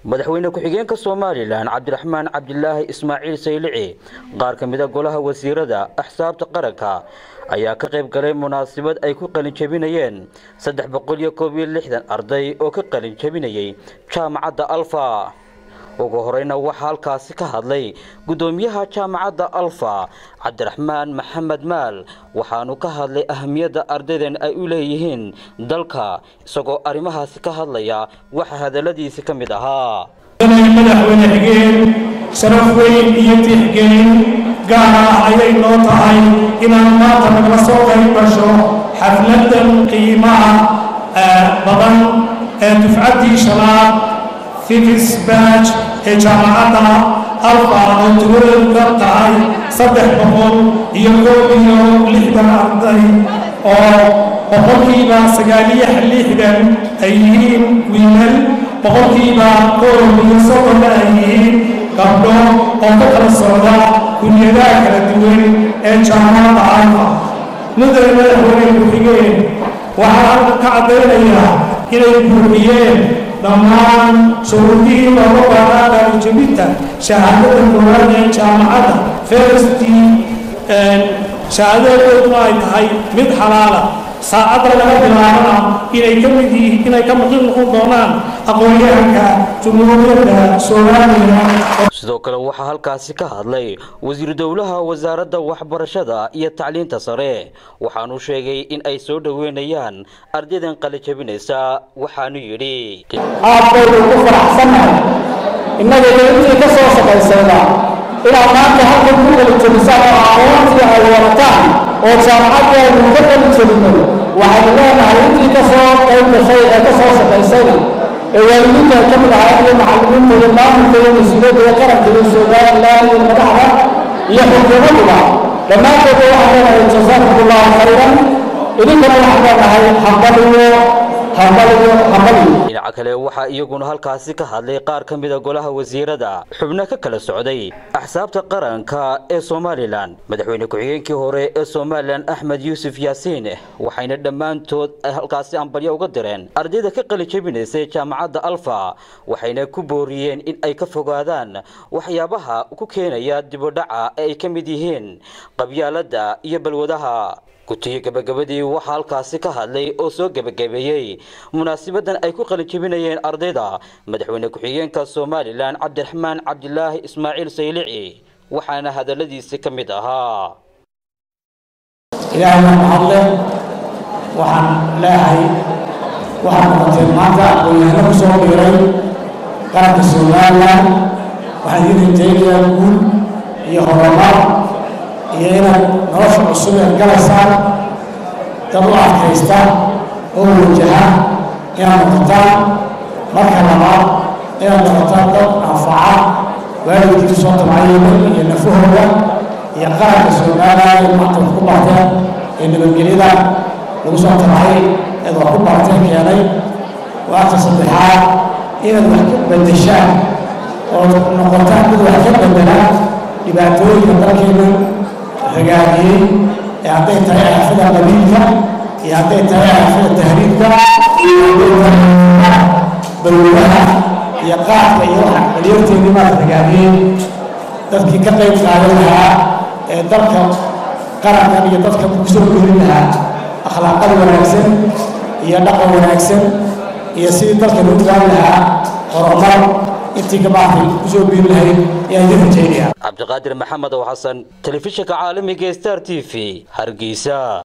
madaxweyne ku-xigeenka somalilan cabdiraxmaan cabdilaahi ismaaciil saylici qaar ka mida golaha wasiirada axsaabta qaranka ayaa ka qayb galay munaasabad ay ku qalin jebinayeen saddex boqol iyo koob iyo lixdan arday oo ka qalin jebinayay jaamacadda alfa ugu horeyna waxaa halkaasi ka hadlay guddoomiyaha jaamacadda alfa cabdiraxmaan maxamed maal waxaanu ka hadlay ahamiyadda ardaydan ay u leeyihiin dalka isagoo arrimahaasi ka hadlaya waxa hadalladiisi ka mid ahaa madaxweyne xigeen sharaf weyn iyo tixgelin gaar ah ayay noo tahay inaan maanta nagala soo qayb gasho xafladan qiimaha badan ee dufcaddii shanaad fifis baaj ee jaamacadda alfa oo tiwadeedu ka tahay saddex boqol iyo koob iyo lixdan arday oo boqolkiiba sagaaliyo lixdan ay yihiin wiilal boqolkiiba koob iyo soddonna ay yihiin gabdho oo ka kala socda kunyadaha kala duwan ee jaamacadda alfa mudane madaxweyne ku-xigeen waxaa halka ka caddaynayaa inay buuxiyeen dhammaan shuruudihii looga baahnaa qaalijebinta shahaadada koowaad ee jaamacadda fersti shahaadadooduna ay tahay mid xalaala saacadda laga bilaabana inay ka mid yihiin inay ka maqin noqon doonaan aqoon-yahanka jumhuuriyadda soomaaliya sidoo kale waxaa halkaasi ka hadlay wasiir dowlaha wasaaradda waxbarashada iyo tacliinta sare waxaanu sheegay in ay soo dhoweynayaan ardaydan qalijabinaysa waxaanu yidhi aad baynu ku faraxsannahay innaga intii ka soo shaqaysayna inaad maanta halkan ku qalijabisaan oo aqoontii ay warataan oo jaamacaddeenu ka qalijabinay waxaynu leenahay intii ka soo qayb gashay ee ka soo shaqaysayna ee waalidiinta ay ka mid ahaa iyo macallimiinta iyo maamulka iyo mas-uuliyadda iyo qaranka iyo somalilan iyo madaxda iyo xukuumadduba dhammaantoodba waxaan leenahay jasaakum allahu khayran idinkana waxaan leenahay hambaliyo hambaliyo hambaliyo dhinaca kale waxaa iyaguna halkaasi ka hadlay qaar ka mida golaha wasiirada xubno ka kala socday axsaabta qaranka ee somalilan madaxweyne ku-xigeenkii hore ee somalilan axmed yuusuf yaasiin waxayna dhammaantood halkaasi ambalyo uga direen ardayda ka qalijabinaysay jaamacadda alfa waxayna ku booriyeen in ay ka fogaadaan waxyaabaha ku keenaya dibudhaca ee ay ka mid yihiin qabyaaladda iyo balwadaha gutiyo gabagabadii waxaa halkaasi ka hadlay oo soo gebagabeeyey munaasabadan ay ku qalijabinayeen ardayda madaxweyne ku-xigeenka somalilan cabdiraxmaan cabdilaahi ismaaciil saylici waxaana hadalladiisi ka mid ahaa ilaahay baa mahadle waxaan leehay waxaad noqoteen maanta aqoon-yahano ku soo biiray qaranka somalilan waxaan idin rajaynayaa guul iyo horumar iyo inaad nolosha cusub eed galaysaan dad u adkaysta oo wajaha inaad noqotaan marka labaad inaad noqotaan dad anfaca waalidkii soo tabcayeen iyo nafahooda iyo qaranka somalilan ee maanta wax ku barteen ee nabadgelyada lagu soo tabcay eed wax ku barteen keenay waata saddexaad inaad wax ka bedeshaan oo noqotaan mid wax ka bedela dhibaatooyinka dalkeena hagaagiyey ee hadday tahay aafada qabiilka iyo hadday tahay aafada tahriibka iyo hadday tahay balwadaha iyo qaadka iyo waxa dhalinyarteedii maad hagaagiyey dadkii ka qayb qaadan lahaa ee dalka qarankan iyo dadka kusoo gelin lahaa akhlaaqada wanaagsan iyo dhaqan wanaagsan iyo sidii dalkan u gaari lahaa horumar intii gabaarkay kusoo biiri lahayd ayaan idin rajaynaya cabdiqaadir maxamed oo xasan telefishinka caalamiga star t v hargeysa